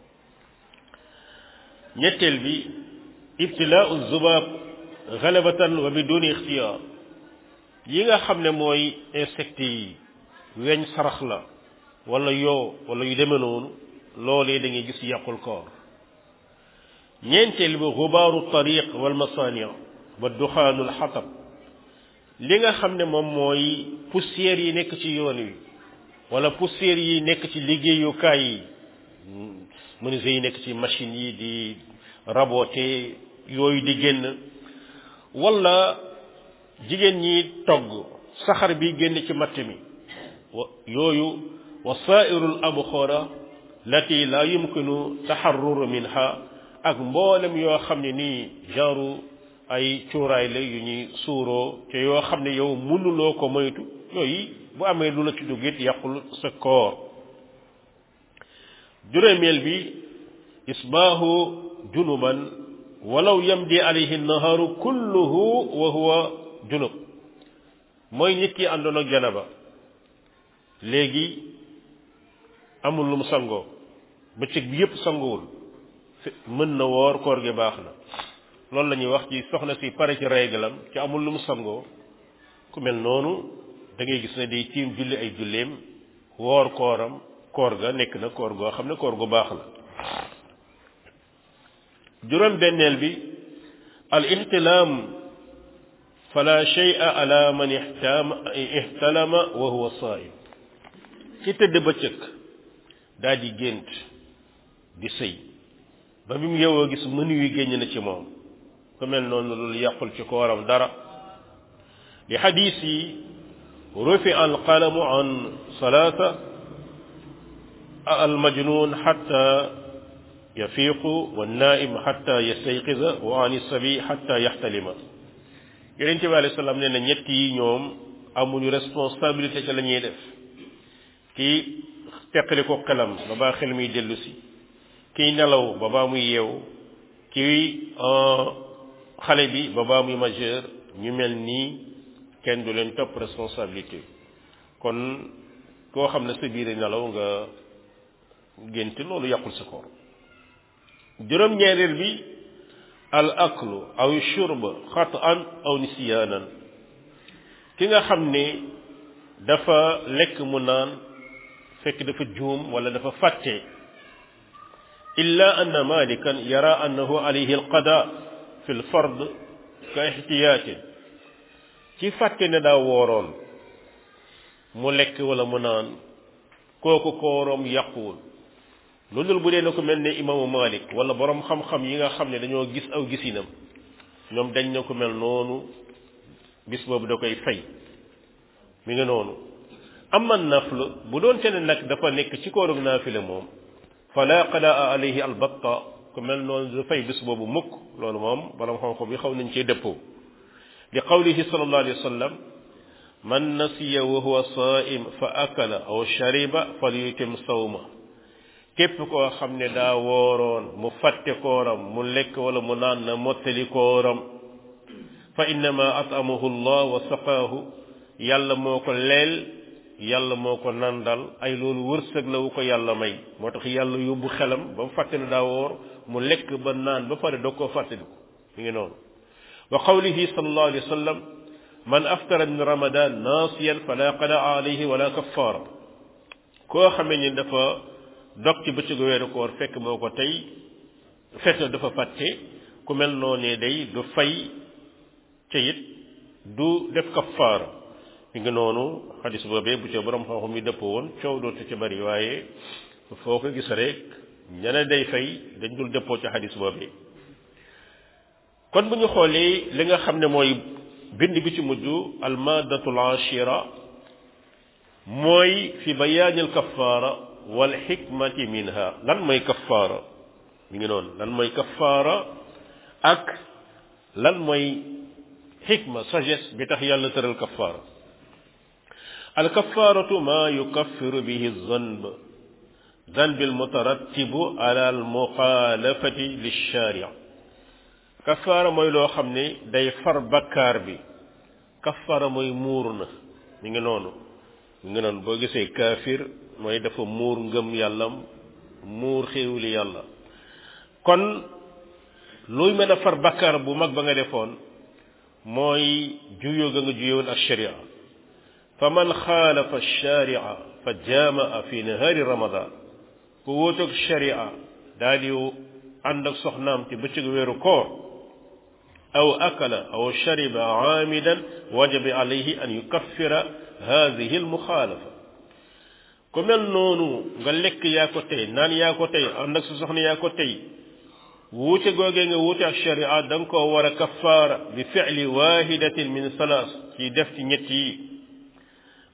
ñetteel bi ibtilaau zubaab galabatan wa biduni ixtiyaar yi nga xam ne mooy insectes yi weñ sarax la wala yoo wala yu demee noonu loolee da ngay gis yàqul koor ñeenteel bi xubaaru tariq wal masania wa duxaanul xatab li nga xam ne moom mooy poussière yi nekk ci yoon wi wala poussière yi nekk ci liggéeyukaay yi menuisier yi nekk ci machine yi di raboter yooyu di génn wala jigéen ñi togg saxar bi génn ci matt mi wa yooyu wa saairul abxora lati la yumkinu taxarruru minha ak mboolem yoo xam ne nii genre ay cuuraay la yu ñuy suuroo te yoo xam ne yow mënuloo ko moytu yooyu bu amee lu la ci dugg it yàqul sa koor juróomeel bi isbaahu junuban walaw yamdi alayhi naharu kulluhu wa huwa junub mooy nit ki àndoon ak janaba léegi amul lu mu sangoo bëccëg bi yépp sanguwul mën na woor koor gi baax na loolu la ñuy wax ci soxna si pare ci réglam ci amul lu mu sangoo ku mel noonu da ngay gis ne day tiim julli ay julleem woor kooram koor ga nekk na koor goo xam ne koor gu baax la juróom benneel bi al ihtilaam fala shay'a ala man ihtam ihtalama wa huwa saa'im ci tëdd bëccëg daa di gént di sëy ba bi mu yewoo gis mënu wi génn na ci moom ku mel noonu loolu yàqul ci kooram dara li xadiis yi rufi al qalamu an salaata al majnun xatta yafiiqu wa naaim xatta yastayqiza wa an sabi xatta yaxtalima yonente bi alayhi salaam nee na ñett yi ñoom amuñu responsabilité ca la ñuy def kii teqali ko xelam ba baa xel muy dellu si kiy nelaw ba baa muy yeew kii xale bi ba baa muy majeur ñu mel nii kenn du leen topp responsabilité kon koo xam ne sa biir nelaw nga gént loolu yàqul sa koor juróom-ñeereel bi al aklu aw shurb xataan aw nisyaanan ki nga xam ne dafa lekk mu naan fekk dafa juum wala dafa fàtte illa anna malikan yara annahu alayhi alqada fi lfard ka ihtiyaatin ci fàtte ne daa wooroon mu lekk wala mu naan kooku kooroom yàquwul lu dul bu dee na ko mel ne imaamu malik wala borom xam-xam yi nga xam ne dañoo gis aw gisinam ñoom dañ na ko mel noonu bis boobu da koy fay mi nga noonu amma nafl bu doon te ne nag dafa nekk ci koorug naafile moom fala qadaa alayhi albatta ku mel noonu da fay bis boobu mukk loolu moom borom xam-xam yi xaw nañ cee dëppoo li qawlihi sallallahu alayhi wa sallam man nasiya wa huwa saim fa akala aw shariba falyutim sawma képp koo xam ne daa wooroon mu fàtte kooram mu lekk wala mu naan na mottali kooram fa innama atamahu llah wa saqaahu yàlla moo ko leel yàlla moo ko nandal ay loolu wërsëg la wu ko yàlla may moo tax yàlla yóbbu xelam ba mu fàtte ne daa woor mu lekk ba naan ba pare doo koo fàttaliku mi ngi noonu wa qawlihi sallallahu alayhi wa sallam man aftara min ramadan naasiyan fala qadaa alayhi wala kaffara koo xamee ni dafa dog ci bëccëgu weeru koor fekk moo ko tey fekk dafa fàtte ku mel noonee day du fay ca it du def kafaara mi ngi noonu xadis boobee bu ca borom xam-xam yi dëpp woon coow dootu ca bari waaye foo ko gis rek ñene day fay dañ dul dëppoo ca xadis boobee kon bu ñu xoolee li nga xam ne mooy bind bi ci mujj almadatul ashira mooy fi bayaanil kafaara wal xikmati minha lan mooy kafaara mi ngi noonu lan mooy kafaara ak lan mooy xikma sagesse bi tax yàlla tëral kafaara al kafaaratu ma yukaffiru bihi zanb zanb al mutarattibu ala al muxaalafati lilsharia kafaara mooy loo xam ne day far bakkaar bi kafaara mooy muur na mi ngi noonu mi ngi noonu boo gisee kaafir mooy dafa muur ngëm yàllam muur xéewli yàlla kon luy mën a far bakkaar bu mag ba nga defoon mooy juyoo ga nga juyoon ak sharia fa man xaalafa sharia fa jaamaa fi nahaari ramadan ku wóotoog sharia daal di ànd ak soxnaam ci bëccëgu weeru koor aw akala aw shariba aamidan wajaba alayhi an yukaffira hadihi almuxaalafa ku mel noonu nga lekk yaa ko tey naan yaa ko tey ànd ak sa soxna yaa ko tey wuute googee nga wuute ak sharia da nga koo war a kafaara bi fi'li wahidatin min salaas ci def ci ñett yi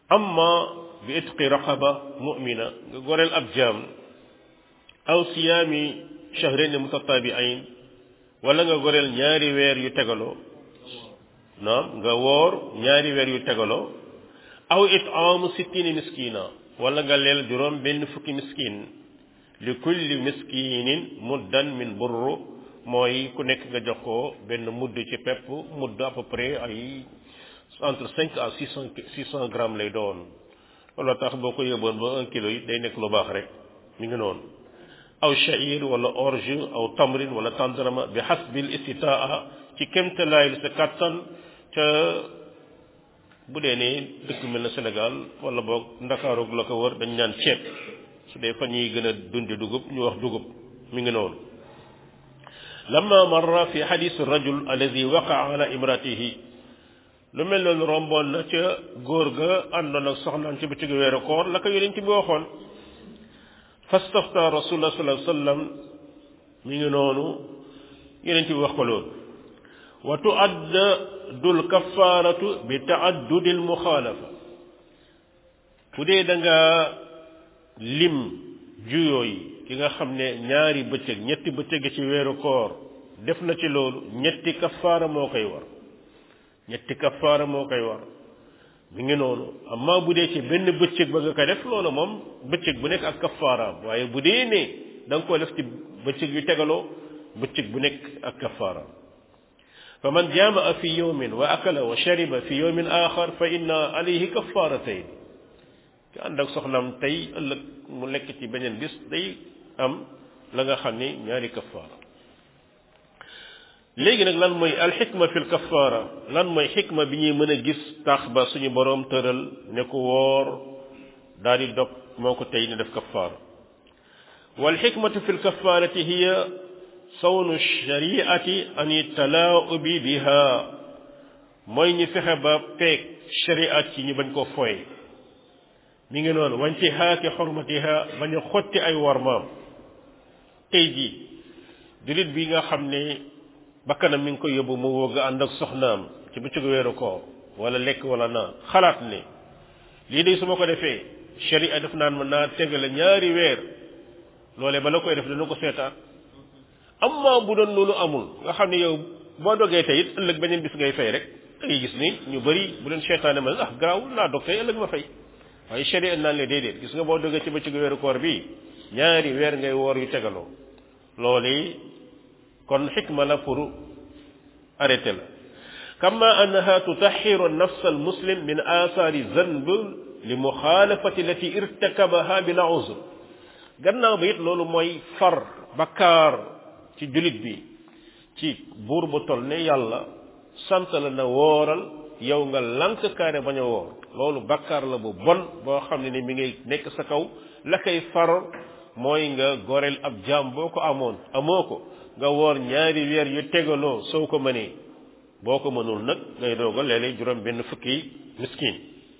amma bi itqi raqaba mu'mina nga goreel ab jaam aw siyaami shahrayn mutatabi'ayn wala nga goreel ñaari weer yu tegaloo naam nga woor ñaari weer yu tegaloo aw it'aamu sittina miskina wala nga leel juróom benn fukki miskin li kulli miskinin muddan min burru mooy ku nekk nga jox ko benn mudd ci pepp mudd à peu près ay entre cinq à six cent six cent grammes lay doon wala tax boo ko yóbboon ba un kilo yi day nekk lu baax rek mi ngi noonu aw sha'ir wala orge aw tamrin wala tandarama bi hasbil istitaa ci kémtalaaylu sa kattan ca bu dee ne dëkk mel na Sénégal wala boog ndakaaroog la ko wër dañ ñaan ceeb su dee fa ñuy gën a dundi dugub ñu wax dugub mi ngi noonu lamma marra fi xadis rajul alladi waqaa ala imratihi lu mel noonu romboon na ca góor ga àndoon ak soxnaan ci bëccëgu weeru koor la ko yonent bi waxoon fastafta rasulullah sallallahu alayhi wasallam mi ngi noonu yonent bi wax ko loolu wa tuaddu l kafaratu bi taaddudi l muxaalafa bu dee da nga lim juyoo yi ki nga xam ne ñaari bëccëg ñetti bëccëg ci weeru koor def na ci loolu ñetti kafaara moo koy war ñetti kafaara moo koy war mi ngi noonu amma bu dee ci benn bëccëg ba nga koy def loolu moom bëccëg bu nekk ak kafaaraam waaye bu dee ne da nga koo def ci bëccëg yu tegaloo bëccëg bu nekk ak kafaaraam fa man jaamaa fi yawmin wa akala wa shariba fi yawmin axar fa inna alayhi kafaaratayn ki ànd ak soxnaam tey ëllëg mu lekk ci beneen bis day am la nga xam ni ñaari kafaara léegi nag lan mooy alxikma fi lkafaara lan mooy xikma bi ñuy mën a gis tax ba suñu boroom tëral ne ko woor daal di dog moo ko tey ne def kafaara walxikmatu fi lkafaarati hiya sawnu shariati an talaaubi biha mooy ñu fexe ba peeg shariat ci ñu bañ koo foye mi ngi noonu wañci haaki xormatiha bañ a xotti ay warmaam tey jii jullit bi nga xam ne bakkanam mi ngi ko yóbbu mu woo nga ànd ak soxnaam ci bëccëgu weeru koor wala lekk wala naan xalaat ne lii de su ma ko defee sharia def naan ma naa tegale ñaari weer loolee ba la koy def dana ko seetaan amma bu doon loolu amul nga xam ne yow boo dogee tey it ëllëg beneen bis ngay fay rek da ngay gis ni ñu bëri bu leen seetaane ma ah garaawul naa dog tey ëllëg ma fay waaye sharia naan le déedéet gis nga boo dogee ci bëccëgu weeru koor bi ñaari weer ngay woor yu tegaloo loolu kon xikma la pour arrêter la kama annaha tutaxiru nafs almuslim min asaari zanb li muxaalafati lati irtakabaha bila uzr gannaaw ba it loolu mooy far bakkaar ci julit bi ci buur bu tol ne yàlla sant la na wooral yow nga lank kaane bañ a woor loolu bakkaar la bu bon boo xam ne ni mi ngi nekk sa kaw la koy far mooy nga goreel ab jaam boo ko amoon amoo ko nga woor ñaari weer yu tegaloo soo ko mënee boo ko mënul nag ngay dooga léeg-léeg juróom benn fukki miskin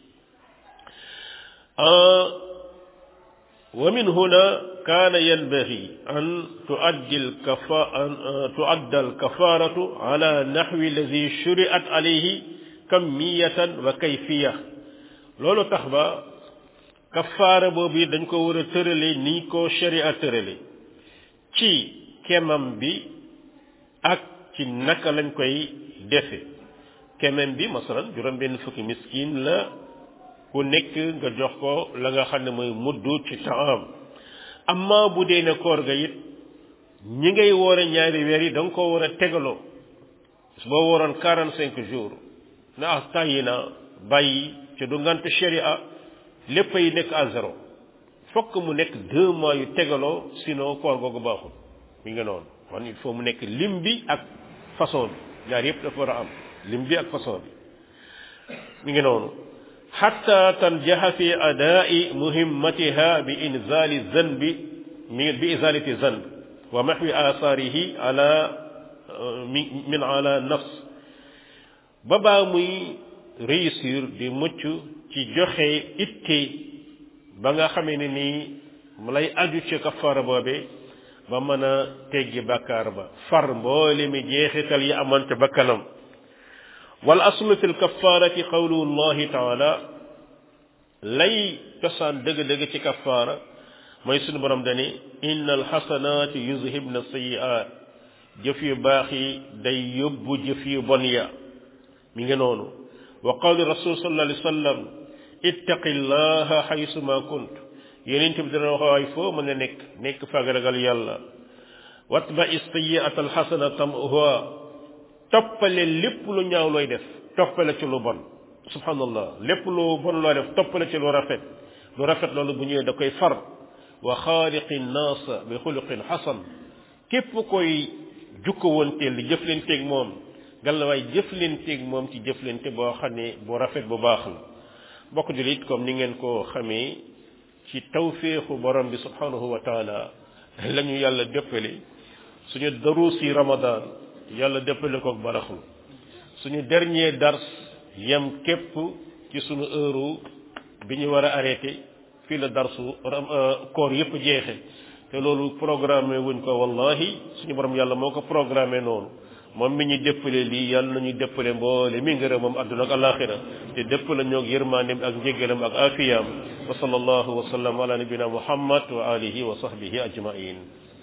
wa min huna kaana yanbaghi an tuaddi alkafa an tuadda alkafaratu ala nahwi alladi shuriat alayhi kamiyatan wa kayfiya loolu tax ba kafaara boobu it dañ ko war a tërale ni ko sharia tërale ci kemam bi ak ci naka lañ koy defe kemam bi masalan juróom benn fukki miskin la ku nekk nga jox ko la nga xam ne mooy muddu ci taam amma bu dee ne koor ga it ñi ngay woore ñaari weer yi da nga koo war a tegaloo boo waroon quarante cinq jours na ah tàyyi na bàyyi ci du ngant sharia lépp ay nekk à zéro fokk mu nekk deux mois yu tegaloo sinon koor googu baaxul mi nga noonu kon il faut mu nekk lim bi ak façon bi ñaar yëpp dafa war a am lim bi ak façon bi mi ngi noonu xatta tanjaxa fi adaai muhimmatiha bi inzali zanbi bi izalati zanb wa maxwi asaarihi ala min ala nafs ba baa muy réussir di mucc ci joxe itte ba nga xamee ne nii mu lay aju ci kafaara boobe ba mën a teggi bakkaar ba far mboole mi jeexital yi amoon ca bakkanam wal aslu fi lkafarati qawlu llahi taala lay cosaan dëgg-dëgg ci kafaara mooy sunu borom dani inna alxasanaati yuzhibna sayiaat jëf yu baax yi day yóbbu jëf yu bon ya mi ngi noonu wa qawli rasul sallallahu alayhi wa sallam ittaqi llaha xaysuma kunt yeneen bi dana wax waay foo mën a nekk nekk fag ragal yàlla watba istiyaat alxasana tamuha toppale lépp lu ñaaw looy def toppale ci lu bon subhanallah lépp lu bon looy def toppale ci lu rafet lu rafet loolu bu ñëwee da koy far wa xaaliqi naasa bi xuluqin xasan képp koy jukko wonteel di jëflanteeg moom gàllawaay jëflanteeg moom ci jëflante boo xam ne bu rafet bu baax la bokk julit comme ni ngeen ko xamee ci tawféexu borom bi subhanahu wa taala la ñu yàlla dëppale suñu daruusi ramadan yàlla dëppale ko ak baraxlu suñu dernier dars yem képp ci suñu heure bi ñu war a arrêté fii la darsu koor yépp jeexe te loolu programmé wuñ ko wallahi suñu borom yàlla moo ko programmé noonu moom mi ñu dëppale lii yàlla nañu dëppale mboole mi ngërëm moom àdduna ak alaxira te dëppale ñoog yërmaandem ak njéggalam ak afiyaam wa sallallahu wa sallam ala nabina muhammad wa alihi wa sahbihi ajmain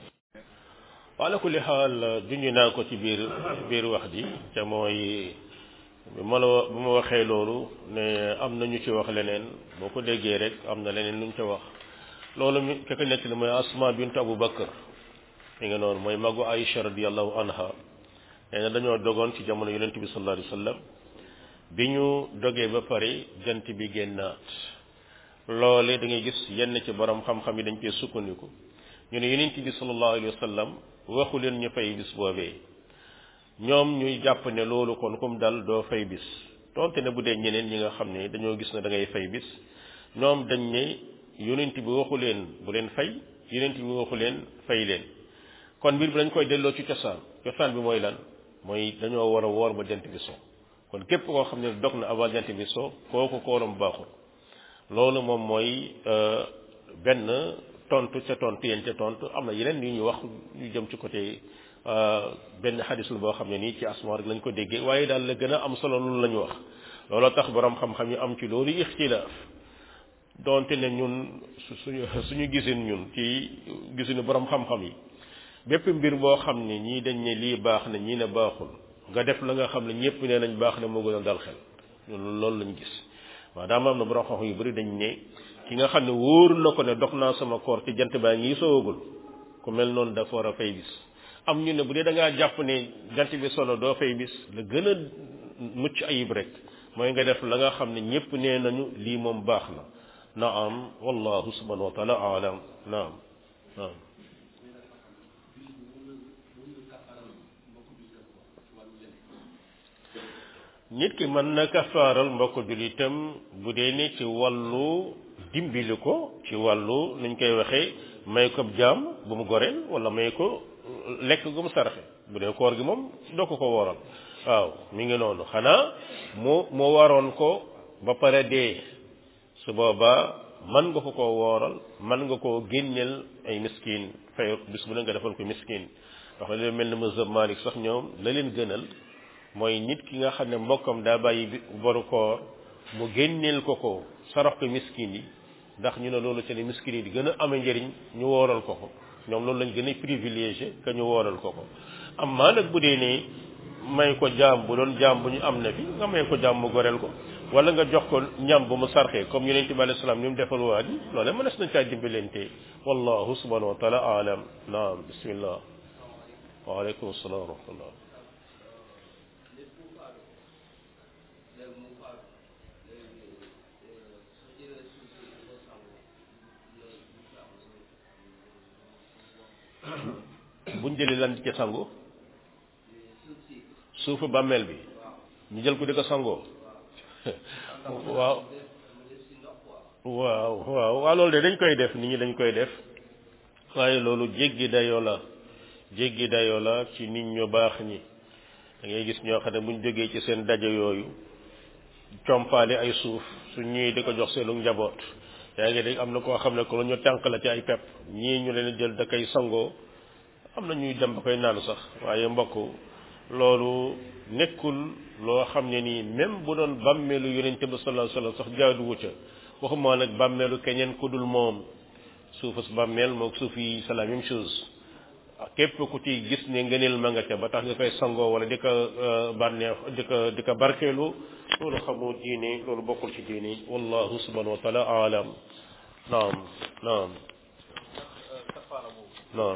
wa ala kulli xaal junj naa ko ci biir biir wax ji te mooy bi ma la bu ma waxee loolu ne am na ñu ci wax leneen boo ko déggee rek am na leneen lu ñu ci wax loolu mi ka ko nekk li mooy asma bintu abu bakar mi nga noonu mooy magu aïcha radiallahu anha nee na dañoo dogoon ci jamono yonent bi sallallahu alayhi wa sallam bi ñu dogee ba pare jant bi génnaat loole da ngay gis yenn ci borom xam-xam yi dañ koy sukkandiku ñu ne yonent bi sallallahu alayhi wa sallam waxu leen ñu fay bis boobee ñoom ñuy jàpp ne loolu kon kum dal doo fay bis tonte ne bu dee ñeneen ñi nga xam ne dañoo gis ne da ngay fay bis ñoom dañ ne yonent bi waxu leen bu leen fay yonent bi waxu leen fay leen kon mbir bi dañ koy delloo ci cosaan cosaan bi mooy lan mooy dañoo war a woor ba jant bi so kon képp koo xam ne dog na avant jant bi so kooku kooram baaxul loolu moom mooy benn tontu ca tontu yéen ca tontu am na yeneen yu ñu wax ñu jëm ci côté benn xadis la boo xam ne nii ci asma rek lañ ko déggee waaye daal la gën a am solo loolu la ñu wax looloo tax borom xam-xam yi am ci loolu ixtilaaf donte ne ñun suñu suñu gisin ñun ci gisinu borom xam-xam yi bépp mbir boo xam ne ñii dañ ne lii baax na ñii ne baaxul nga def la nga xam ne ñëpp nee nañ baax na moo gën a dal xel ñun loolu lañ gis maanaam am na borom xam-xam yu bari dañ ne ki nga xam ne wóor na ko ne dog naa sama koor ci jant baa ngi soogul ku mel noonu dafa war a fay bis am ñu ne bu dee da ngaa jàpp ne jant bi solo doo fay bis la gën a mucc ayib rek mooy nga def la nga xam ne ñëpp nee nañu lii moom baax na naam wallahu subhanahu wa taala alam naam naam nit ki mën na kafaaral mbokk jullitam bu dee ne ci wàllu dimbali ko ci wàllu nuñ koy waxee may ko jaam bu mu goreel wala may ko lekk gu mu saraxe bu dee koor gi moom doo ko ko wooral waaw mi ngi noonu xanaa mu mu waroon ko ba pare dee su boobaa mën nga ko ko wooral mën nga koo génneel ay miskin fay bis bu ne nga defal ko miskin wax na leen mel ne mazhab Malik sax ñoom la leen gënal mooy nit ki nga xam ne mbokkam daa bàyyi boru koor mu génneel ko ko sarax ko miskin yi ndax ñu ne loolu ci ne miskin yi di gën a amee njëriñ ñu wooral ko ko ñoom loolu lañ gën a privilégié que ñu wooral ko ko am maa nag bu dee ne may ko jaam bu doon jaam bu ñu am na fi nga may ko jaam mu goreel ko wala nga jox ko ñam bu mu sarxee comme yonent bi alayhi salaam ni mu defal waa ji loolee mënees na caa dimbalante wallahu subhanahu wa taala alam naam bismillah waaleykum salaam wa rahmatullah buñ jëlee lan ci sangu suufu bàmmeel bi ñu jël ko di ko sangoo waaw waaw waaw waaw loolu de dañ koy def nit ñi dañ koy def waaye loolu jéggi dayoo la jéggi dayoo la ci nit ñu baax ñi da ngay gis ñoo xam ne buñ jógee ci seen daje yooyu compaale ay suuf su ñuy di ko jox seenu njaboot yaa ngi dégg am na koo xam ne ko lu ñu tànk la ci ay pepp ñii ñu leen jël da koy sangoo am na ñuy dem ba koy naan sax waaye mbokk loolu nekkul loo xam ne nii même bu doon bàmmeelu yonente bi sallallahu alayhi wasallam sax jaaduwu ca waxuma nag bàmmeelu keneen ku dul moom suufus bàmmeel moog suuf yi c'est la même chose képp ku ci gis ne ngëneel ma nga ca ba tax nga koy sangoo wala di ko bànneex di ko di ko barkeelu loolu xamoo diine loolu bokkul ci diine wallahu subhanahu wa taala alam naam naam naam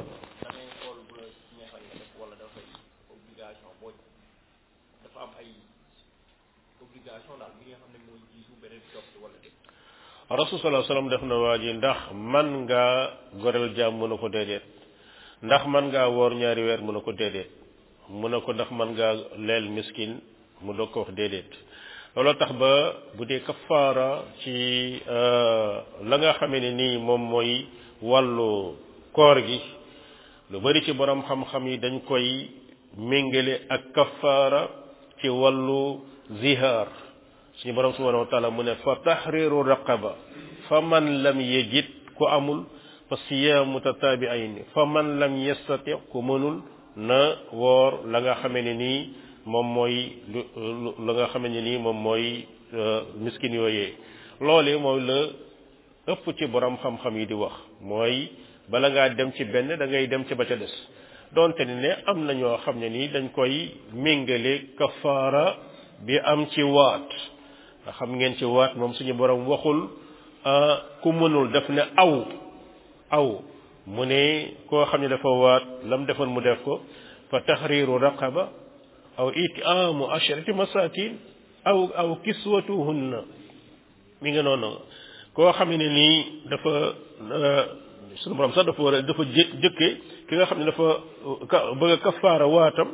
rasul sallallahu alayhi wasallam def na waa ji ndax man ngaa goreel jaam mu ne ko déedéet ndax man ngaa woor ñaari weer mu ne ko déedéet mu ne ko ndax man ngaa leel miskin mu doog ko wax déedéet looloo tax ba bu dee kafaara ci la nga xamee ne nii moom mooy wàllu koor gi lu bari ci borom xam-xam yi dañ koy méngale ak kafaara ci wàllu zihaar suñu borom subhanahu wa taala mu ne fa tahriru raqaba fa man lam yajid ku amul fa siyaamu tataabi'ayn fa man lam yastati ku mënul na woor la nga xamee ne nii moom mooy lu la nga xamee ne nii moom mooy miskin yooyee loole mooy la ëpp ci borom xam-xam yi di wax mooy bala ngaa dem ci benn da ngay dem ci ba ca des donte ni ne am na ñoo xam ne nii dañ koy méngale kafaara bi am ci waat nga xam ngeen ci waat moom suñu borom waxul ku mënul daf ne aw aw mu ne koo xam ne dafa waat lam defoon mu def ko fa tahriru raqaba aw itaamu asharati masakin aw aw kiswatuhunna mi nga noonu koo xam ne nii dafa suñu borom sax dafa war a dafa jë jëkke ki nga xam ne dafa bëgg a kafaara waatam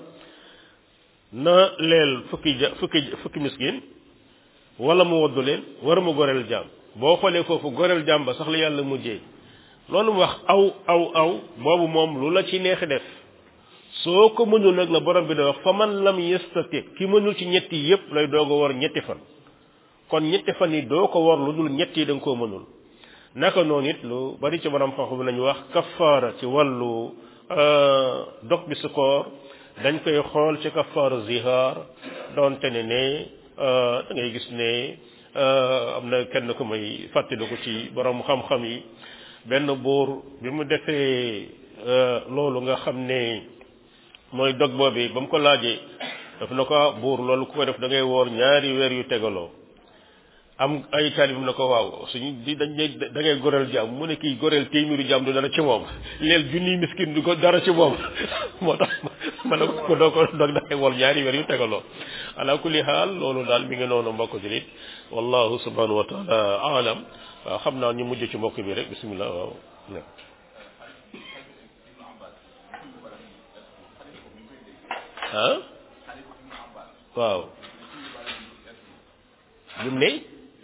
na leel fukki ja fukki fukki miskin wala mu woddu leen war mu goreel jaam boo xoolee foofu goreel jaam ba sax la yàlla mujjee loolu mu wax aw aw aw boobu moom lu la ci neex def soo ko mënul nag la borom bi da wax fa man lam yastati ki mënul ci ñetti yépp lay doog a war ñetti fan kon ñetti fan yi doo ko war lu dul ñetti yi da nga koo mënul naka noonu it lu bari ci borom xam-xam bi lañu wax kafaara ci wàllu dog bi su koor dañ koy xool ci kafaara zihaar doonte ne ne da ngay gis ne am na kenn ku may fàttaliku ci borom xam-xam yi benn buur bi mu defee loolu nga xam ne mooy dog boobi ba mu ko laajee daf na ko buur loolu ku ko def da ngay woor ñaari weer yu tegaloo am ay taalibam na ko waaw suñu di dañ da ngay goreel jaam mu ne kii goreel téeméeri jaam du dara ci moom leel junniy miskin du ko dara ci moom moo tax ma ne ko doo ko dog da ngay woor ñaari weer yu tegaloo ala kulli xaal loolu daal mi ngi noonu mbokk julit wallahu subhanahu wa taala alam waaw xam naa ñu mujj ci mbokk bi rek bismillah waaw ah waaw lim ne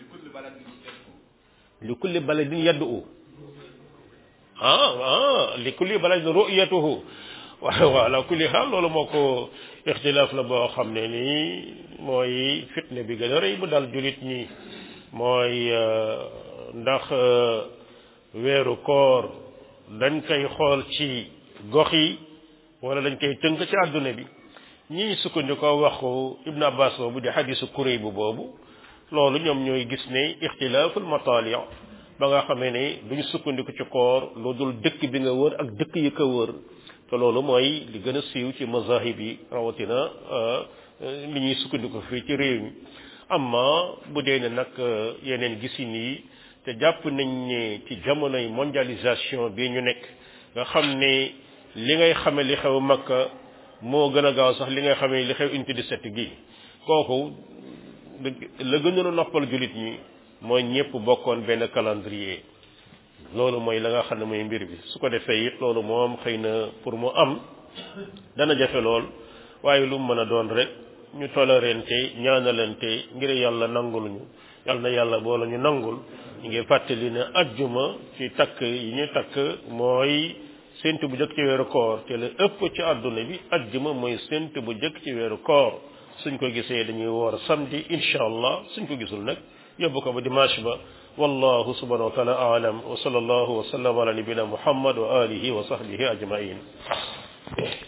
li kulli baladin yaddu ah ah li kulli baladin ru'yatuhu waaw waaw ala kulli xaal loolu moo ko ixtilaaf la boo xam ne nii mooy fitne bi gën a rëy bu dal julit ñi mooy ndax weeru koor dañ koy xool ci gox yi wala dañ koy tënk ci àdduna bi ñii sukkandikoo waxu Ibn Abbas boobu di xadisu kuréy bu boobu loolu ñoom ñooy gis ne ixtilaaful matali ba nga xamee ne duñ sukkandiku ci koor lu dul dëkk bi nga wër ak dëkk yi ko wër te loolu mooy li gën a siiw ci mazahib yi rawatina li ñuy sukkandiku fii ci réew mi amma bu dee ne nag yeneen gisin yi te jàpp nañ ne ci jamonoy mondialisation bi ñu nekk nga xam ne li ngay xame li xew Makka moo gën a gaaw sax li ngay xamee li xew unité 17 gi kooku la gënoon a noppal jullit ñi mooy ñëpp bokkoon benn calendrier loolu mooy la nga xam ne mooy mbir bi su ko defee it loolu moom xëy na pour mu am dana jafe lool waaye lu mu mën a doon rek ñu tolérante ñaanalante ngir yàlla nangul ñu yàlla na yàlla boo la ñu nangul ñu ngi fàttali ne ajjuma ci takk yi ñu takk mooy sént bu jëkk ci weeru koor te la ëpp ci àdduna bi ajjuma mooy sént bu jëkk ci weeru koor suñ ko gisee dañuy woor samedi incha allah suñ ko gisul nag yóbbu ko ba dimanche ba wallahu subhanahu wa taala aalam wa sallallahu wa sallam ala nabina muhammad wa alihi wa sahbihi ajmain